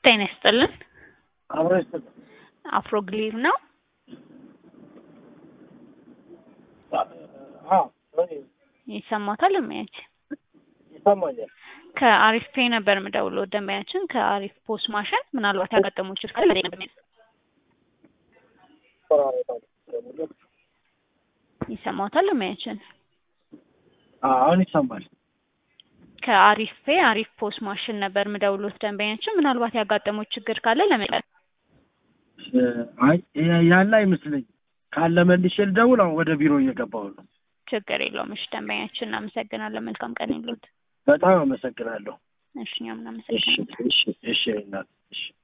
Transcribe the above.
ጤና ይስጥልን። አብሮ ይስጥ አፍሮግሊቭ ነው። ይሰማታል እማያች ይሰማኛል። ከአሪፍ ፔ ነበር የምደውለው ደንበኛችን ከአሪፍ ፖስ ማሽን ምናልባት ያጋጠመው ችግር ካለ ለኔ ነበር ይሰማታል እማያችን አሁን ይሰማል። ከአሪፍ ፔ አሪፍ ፖስ ማሽን ነበር የምደውሎት ደንበኛችን ምናልባት ያጋጠመው ችግር ካለ ለመጠ አይ ያለ አይመስለኝ ካለ መልሼ ልደውል። አሁን ወደ ቢሮ እየገባሁ ነው። ችግር የለውም። እሺ ደንበኛችን እናመሰግናለን። መልካም ቀን ይሉት። በጣም አመሰግናለሁ። እሺ እኛም እሺ እናመሰግናለን። እሺ እሺ እናት እሺ